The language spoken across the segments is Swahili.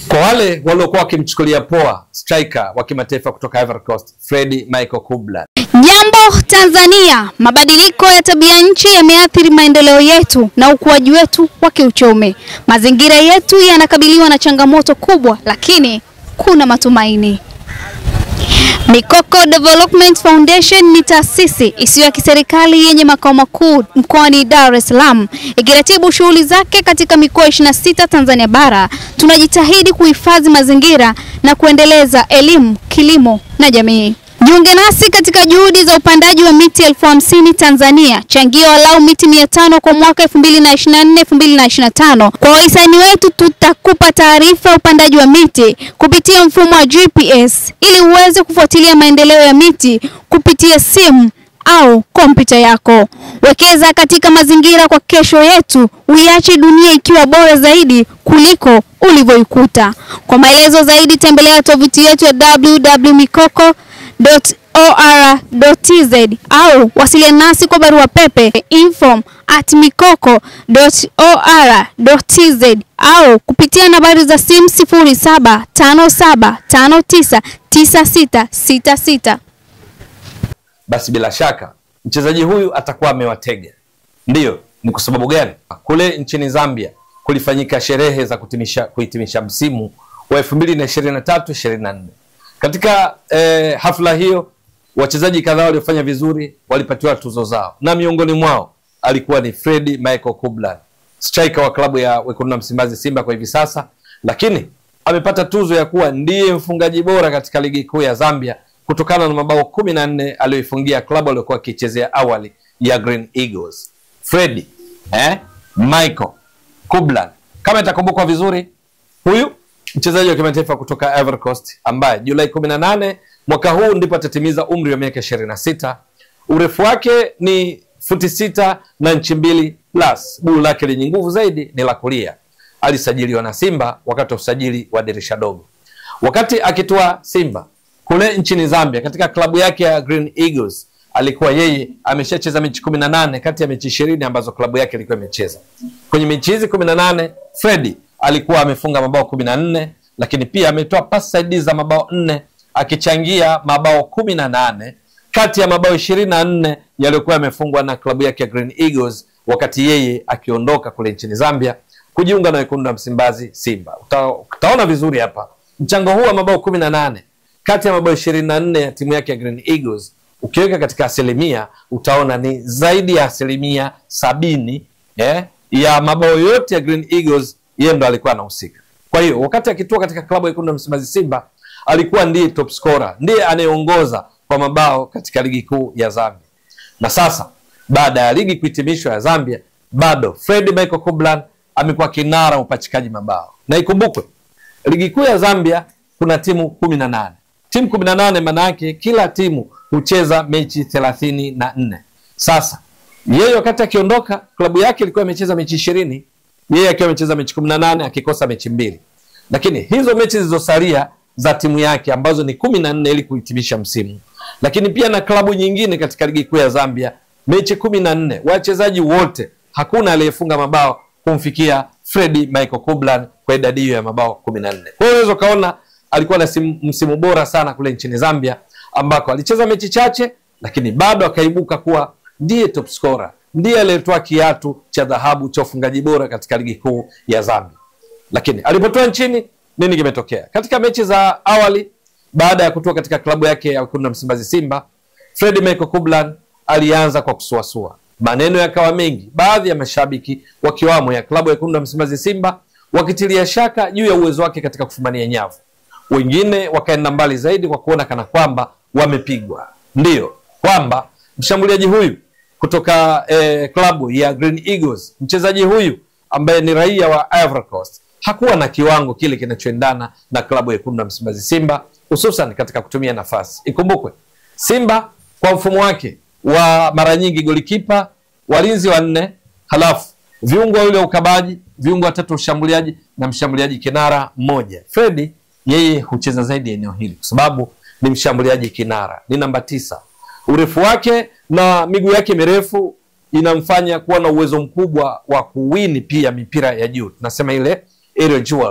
Kwa wale waliokuwa wakimchukulia poa striker wa kimataifa kutoka Ivory Coast Freddy Michael Kublan, Jambo Tanzania, mabadiliko ya tabia nchi yameathiri maendeleo yetu na ukuaji wetu wa kiuchumi. Mazingira yetu yanakabiliwa na changamoto kubwa, lakini kuna matumaini. Mikoko Development Foundation ni taasisi isiyo ya kiserikali yenye makao makuu mkoani Dar es Salaam ikiratibu shughuli zake katika mikoa 26 Tanzania bara. Tunajitahidi kuhifadhi mazingira na kuendeleza elimu, kilimo na jamii. Jiunge nasi katika juhudi za upandaji wa miti elfu hamsini Tanzania. Changia walau miti mia tano kwa mwaka 2024 2025. Kwa wahisani wetu tutakupa taarifa ya upandaji wa miti kupitia mfumo wa GPS ili uweze kufuatilia maendeleo ya miti kupitia simu au kompyuta yako. Wekeza katika mazingira kwa kesho yetu, uiache dunia ikiwa bora zaidi kuliko ulivyoikuta. Kwa maelezo zaidi tembelea tovuti yetu ya www.mikoko.or.tz au wasiliana nasi kwa barua pepe info at mikoko.or.tz au kupitia nambari za simu 0757599666. basi bila shaka mchezaji huyu atakuwa amewatega. Ndiyo, ni kwa sababu gani? Kule nchini Zambia kulifanyika sherehe za kutimisha, kuhitimisha msimu wa 2023 24. Katika eh, hafla hiyo wachezaji kadhaa waliofanya vizuri walipatiwa tuzo zao, na miongoni mwao alikuwa ni Freddy Michael Kublan, striker wa klabu ya Wekundu wa Msimbazi Simba kwa hivi sasa, lakini amepata tuzo ya kuwa ndiye mfungaji bora katika ligi kuu ya Zambia kutokana na mabao kumi na nne aliyoifungia klabu aliyokuwa akichezea awali ya Green Eagles. Freddy eh, Michael Kublan, kama itakumbukwa vizuri, huyu mchezaji wa kimataifa kutoka Ivory Coast ambaye Julai 18 mwaka huu ndipo atatimiza umri wa miaka 26. Urefu wake ni futi sita na nchi mbili plus. Guu lake lenye nguvu zaidi ni la kulia. Alisajiliwa na Simba wakati wa usajili wa dirisha dogo. Wakati akitoa Simba kule nchini Zambia katika klabu yake ya Green Eagles alikuwa yeye ameshacheza mechi kumi na nane kati ya mechi ishirini ambazo klabu yake ilikuwa imecheza. Kwenye mechi hizi kumi na nane Freddy alikuwa amefunga mabao kumi na nne lakini pia ametoa pasi saidizi za mabao nne akichangia mabao kumi na nane kati ya mabao ishirini na nne yaliyokuwa yamefungwa na klabu yake ya Green Eagles wakati yeye akiondoka kule nchini Zambia kujiunga na wekundu wa Msimbazi Simba. Uta, utaona vizuri hapa mchango huu wa mabao kumi na nane kati ya mabao ishirini na nne ya timu yake ya Green Eagles ukiweka katika asilimia utaona ni zaidi ya asilimia sabini eh, ya mabao yote ya Green Eagles yeye ndo alikuwa anahusika. Kwa hiyo wakati akitua katika klabu ya wekundu wa Msimbazi Simba alikuwa ndiye top scorer, ndiye anayeongoza kwa mabao katika ligi kuu ya Zambia. Na sasa baada ya ligi kuhitimishwa ya Zambia, bado Freddy Michael Kublan amekuwa kinara upachikaji mabao, na ikumbukwe ligi kuu ya Zambia kuna timu kumi na nane timu kumi na nane maana yake kila timu hucheza mechi thelathini na nne Sasa yeye wakati akiondoka, klabu yake ilikuwa imecheza mechi ishirini yeye akiwa amecheza mechi kumi na nane akikosa mechi mbili, lakini hizo mechi zilizosalia za timu yake ambazo ni kumi na nne ili kuhitimisha msimu, lakini pia na klabu nyingine katika ligi kuu ya Zambia mechi kumi na nne wachezaji wote hakuna aliyefunga mabao kumfikia Freddy Michael Kublan kwa idadi hiyo ya mabao kumi na nne. Kwa hiyo unaweza ukaona alikuwa na simu, msimu bora sana kule nchini Zambia ambako alicheza mechi chache, lakini bado akaibuka kuwa ndiye top scorer, ndiye aliyetoa kiatu cha dhahabu cha ufungaji bora katika ligi kuu ya Zambia. Lakini alipotoa nchini, nini kimetokea katika mechi za awali? Baada ya kutoka katika klabu yake ya wekundu wa Msimbazi Simba, Freddy Michael Kublan alianza kwa kusuasua, maneno yakawa mengi, baadhi ya mashabiki wakiwamo ya klabu ya wekundu wa Msimbazi Simba wakitilia shaka juu ya uwezo wake katika kufumania nyavu wengine wakaenda mbali zaidi kwa kuona kana kwamba wamepigwa. Ndiyo kwamba mshambuliaji huyu kutoka eh, klabu ya Green Eagles, mchezaji huyu ambaye ni raia wa Ivory Coast hakuwa na kiwango kile kinachoendana na klabu ya wekundu wa Msimbazi Simba, hususan katika kutumia nafasi. Ikumbukwe Simba kwa mfumo wake wa mara nyingi golikipa, walinzi wanne, halafu viungo wawili wa ukabaji, viungo watatu ushambuliaji na mshambuliaji kinara mmoja. Freddy yeye hucheza zaidi eneo hili kwa sababu ni mshambuliaji kinara, ni namba tisa. Urefu wake na miguu yake mirefu inamfanya kuwa na uwezo mkubwa wa kuwini pia mipira ya juu, tunasema ile aerial duels.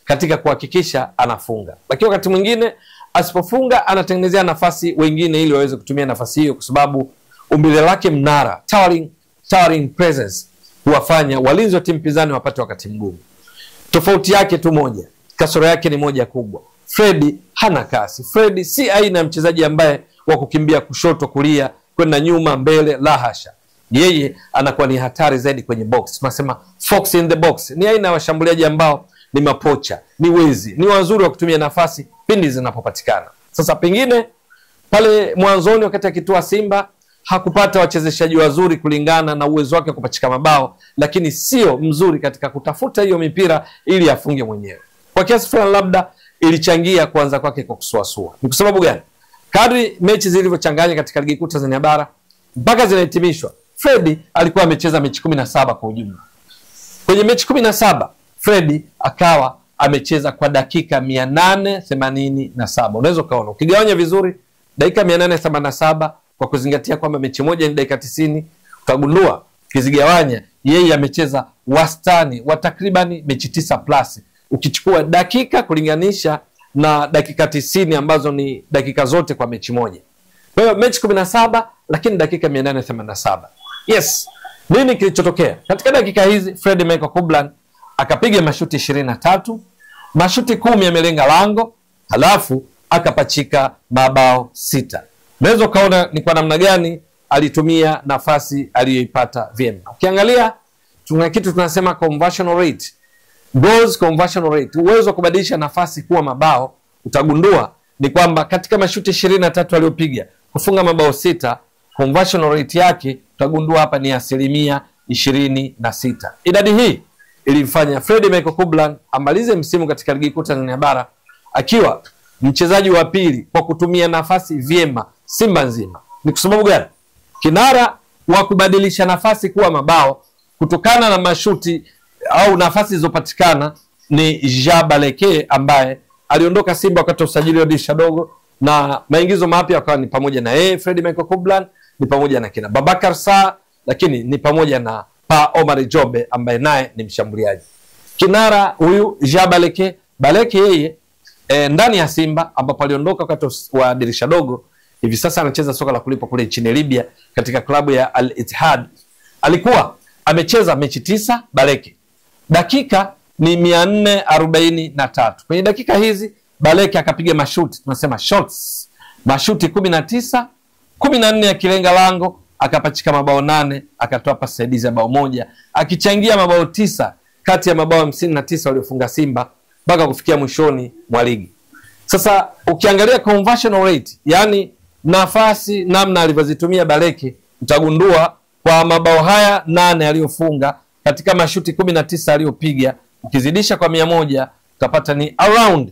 katika kuhakikisha anafunga, lakini wakati mwingine asipofunga anatengenezea nafasi wengine ili waweze kutumia nafasi hiyo, kwa sababu umbile lake mnara, towering, towering presence huwafanya walinzi wa timu pinzani wapate wakati mgumu. Tofauti yake tu moja, kasoro yake ni moja kubwa. Fredi hana kasi. Fredi si aina ya mchezaji ambaye wa kukimbia kushoto, kulia, kwenda nyuma, mbele, la hasha. Yeye anakuwa ni hatari zaidi kwenye box, tunasema fox in the box. Ni aina ya washambuliaji ambao ni mapocha, ni wezi, ni wazuri wa kutumia nafasi pindi zinapopatikana. Sasa pengine pale mwanzoni wakati akitua Simba hakupata wachezeshaji wazuri kulingana na uwezo wake wa kupachika mabao, lakini sio mzuri katika kutafuta hiyo mipira ili afunge mwenyewe. Kwa kiasi fulani, labda ilichangia kuanza kwake kwa kusuasua. Ni kwa sababu gani? Kadri mechi zilivyochanganya katika ligi kuu Tanzania bara mpaka zinahitimishwa, Fredi alikuwa amecheza mechi kumi na saba kwa ujumla. Kwenye mechi kumi na saba Fredi akawa amecheza kwa dakika mia nane themanini na saba. Unaweza ukaona ukigawanya vizuri dakika mia nane themanini na saba kwa kuzingatia kwamba mechi moja ni dakika tisini utagundua ukizigawanya yeye amecheza wastani wa takribani mechi tisa plus ukichukua dakika kulinganisha na dakika tisini ambazo ni dakika zote kwa mechi moja. Kwa hiyo mechi kumi na saba lakini dakika mia nane themanini na saba. Yes, nini kilichotokea katika dakika hizi? Fred Michael Kublan akapiga mashuti ishirini na tatu, mashuti kumi yamelenga lango, halafu akapachika mabao sita. Unaweza ukaona ni kwa namna gani alitumia nafasi aliyoipata vyema. Ukiangalia tuna kitu tunasema conversion rate, goals conversion rate, uwezo wa kubadilisha nafasi kuwa mabao. Utagundua ni kwamba katika mashuti ishirini na tatu aliyopiga kufunga mabao sita, conversion rate yake utagundua hapa ni asilimia ishirini na sita. Idadi hii ilimfanya Fred Michael Kublan amalize msimu katika ligi kuu Tanzania bara akiwa mchezaji wa pili kwa kutumia nafasi vyema Simba nzima. Ni kwa sababu gani? Kinara wa kubadilisha nafasi kuwa mabao kutokana na mashuti au nafasi zilizopatikana ni Jean Baleke ambaye aliondoka Simba wakati wa usajili wa dirisha dogo, na maingizo mapya akawa ni pamoja na yeye Fred Michael Kublan, ni pamoja na kina Babakar Saa, lakini ni pamoja na Pa Omar Jobe ambaye naye ni mshambuliaji. Kinara huyu Jean Baleke, Baleke yeye e, ndani ya Simba ambapo aliondoka wakati wa dirisha dogo hivi sasa anacheza soka la kulipwa kule nchini Libya katika klabu ya Al Ittihad. Alikuwa amecheza mechi tisa Baleke, dakika ni mia nne arobaini na tatu. Kwenye dakika hizi Baleke akapiga mashuti, tunasema shots, mashuti kumi na tisa, kumi na nne yakilenga lango, akapachika mabao nane, akatoa pasi saidizi ya bao moja, akichangia mabao tisa kati ya mabao hamsini na tisa waliofunga Simba mpaka kufikia mwishoni mwa ligi. Sasa ukiangalia conversion rate, yani nafasi namna alivyozitumia Baleke, utagundua kwa mabao haya nane aliyofunga katika mashuti kumi na tisa aliyopiga, ukizidisha kwa mia moja utapata ni around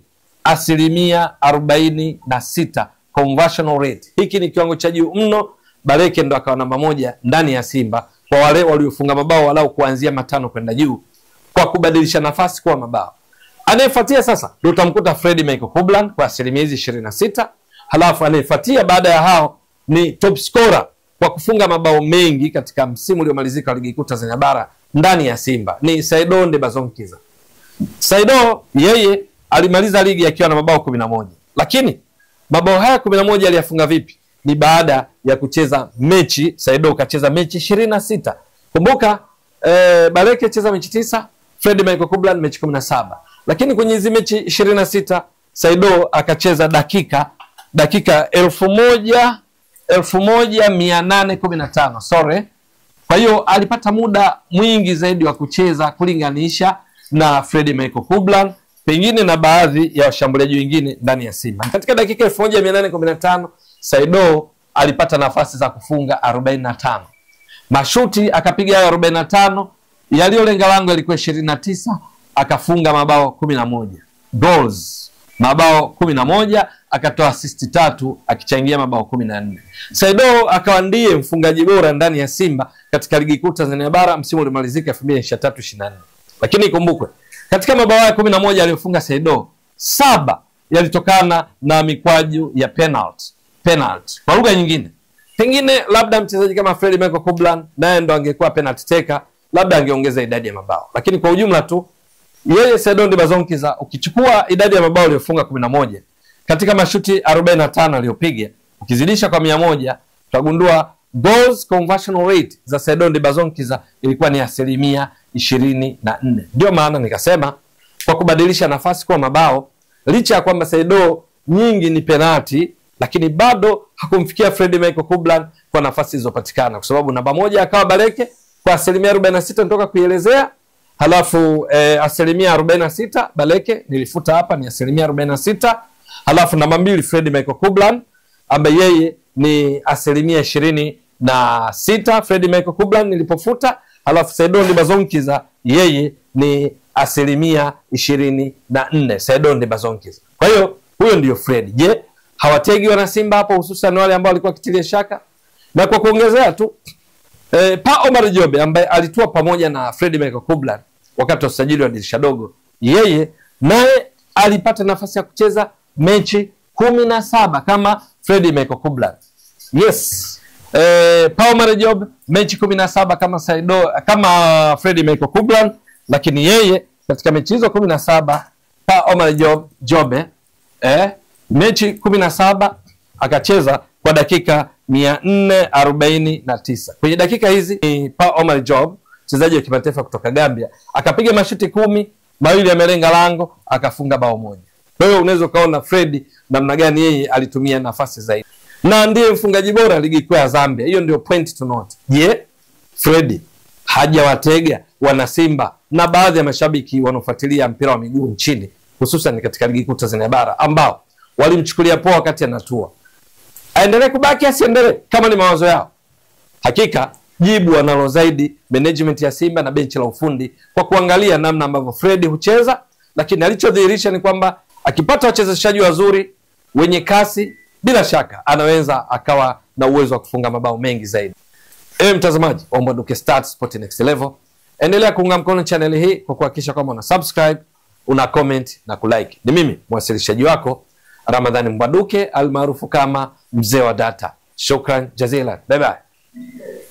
asilimia arobaini na sita conversion rate. Hiki ni kiwango cha juu mno. Baleke ndo akawa namba moja ndani ya Simba kwa wale waliofunga mabao walau kuanzia matano kwenda juu kwa kubadilisha nafasi kuwa mabao. Anayefuatia sasa ndio utamkuta Fred Michael Kublan kwa asilimia hizi ishirini na sita. Halafu anayefuatia baada ya hao ni top scorer kwa kufunga mabao mengi katika msimu uliomalizika wa ligi kuu Tanzania bara ndani ya Simba ni Saido Ndebazonkiza. Saido yeye alimaliza ligi akiwa na mabao kumi na moja, lakini mabao haya kumi na moja aliyafunga vipi? Ni baada ya kucheza mechi. Saido kacheza mechi ishirini na sita. Kumbuka eh, Baleke cheza mechi tisa, Fred Michael Kublan mechi kumi na saba lakini kwenye hizi mechi ishirini na sita Saido akacheza dakika dakika elfu moja elfu moja mia nane kumi na tano sorry. Kwa hiyo alipata muda mwingi zaidi wa kucheza kulinganisha na Fredi Michael Kublan pengine na baadhi ya washambuliaji wengine ndani ya Simba. Katika dakika elfu moja mia nane kumi na tano Saido alipata nafasi za kufunga arobaini na tano mashuti akapiga hayo arobaini na tano yaliyolenga lango yalikuwa ishirini na tisa akafunga mabao kumi na moja goals mabao kumi na moja akatoa asisti tatu akichangia mabao kumi na nne Saido akawa ndiye mfungaji bora ndani ya Simba katika ligi kuu Tanzania bara msimu uliomalizika elfu mbili ishirini na tatu ishirini na nne lakini ikumbukwe katika mabao haya kumi na moja aliyofunga Saido saba yalitokana na mikwaju ya penalty. Penalty kwa lugha nyingine, pengine labda mchezaji kama Fred Michael Kublan naye ndo angekuwa penalty taker, labda angeongeza idadi ya mabao, lakini kwa ujumla tu yeye Sedondi Bazonkiza, ukichukua idadi ya mabao aliyofunga kumi na moja katika mashuti 45 aliyopiga ukizidisha kwa mia moja utagundua goals conversion rate za Sedondi Bazonkiza ilikuwa ni asilimia ishirini na nne. Ndio maana nikasema kwa kubadilisha nafasi kuwa mabao, licha ya kwamba Sedo nyingi ni penati, lakini bado hakumfikia Fred Michael Kublan kwa nafasi zilizopatikana, kwa sababu namba moja akawa Baleke kwa asilimia 46 nitoka kuielezea halafu eh, asilimia 46 Baleke nilifuta hapa ni asilimia 46 halafu namba mbili Fred Michael Kublan ambaye yeye ni asilimia ishirini na sita Fred Michael Kublan nilipofuta, halafu Saidon Bazonkiza yeye ni asilimia ishirini na nne Saidon Bazonkiza. Kwa hiyo huyo ndiyo Fred. Je, hawategi wana Simba hapo, hususan wale ambao walikuwa kitilia shaka? Na kwa kuongezea tu eh, Pa Omar Jobe ambaye alitua pamoja na Fred Michael Kublan wakati wa usajili wa dirisha dogo, yeye naye alipata nafasi ya kucheza mechi kumi na saba kama Fred Michael Kublan. Yes. Eh, Pa Omar Jobe mechi kumi na saba kama Saido, kama Fred Michael Kublan, lakini yeye katika mechi hizo kumi na saba Pa Omar Jobe, Jobe eh, mechi kumi na saba akacheza kwa dakika mia nne arobaini na tisa kwenye dakika hizi ni Pa Omar Job mchezaji wa kimataifa kutoka Gambia akapiga mashuti kumi mawili yamelenga lango akafunga bao moja kwa hiyo unaweza ukaona Fred namna gani yeye alitumia nafasi zaidi na ndiye mfungaji bora ligi kuu ya Zambia hiyo ndio point to note je Fred hajawatega wana Simba na baadhi ya mashabiki wanaofuatilia mpira wa miguu nchini hususan katika ligi kuu Tanzania bara ambao walimchukulia poa wakati anatua aendelee kubaki asiendelee kama ni mawazo yao hakika jibu wanalo zaidi management ya Simba na benchi la ufundi kwa kuangalia namna ambavyo Fred hucheza, lakini alichodhihirisha ni kwamba akipata wachezeshaji wazuri wenye kasi, bila shaka anaweza akawa na uwezo wa kufunga mabao mengi zaidi. Ewe mtazamaji wa Mbwaduke Stats Sport Next Level, endelea kuunga mkono channel hii kwa kuhakikisha kwamba una subscribe, una comment na kulike. Ni mimi mwasilishaji wako Ramadhani Mbwaduke almaarufu kama mzee wa data. Shukran jazilan, bye bye.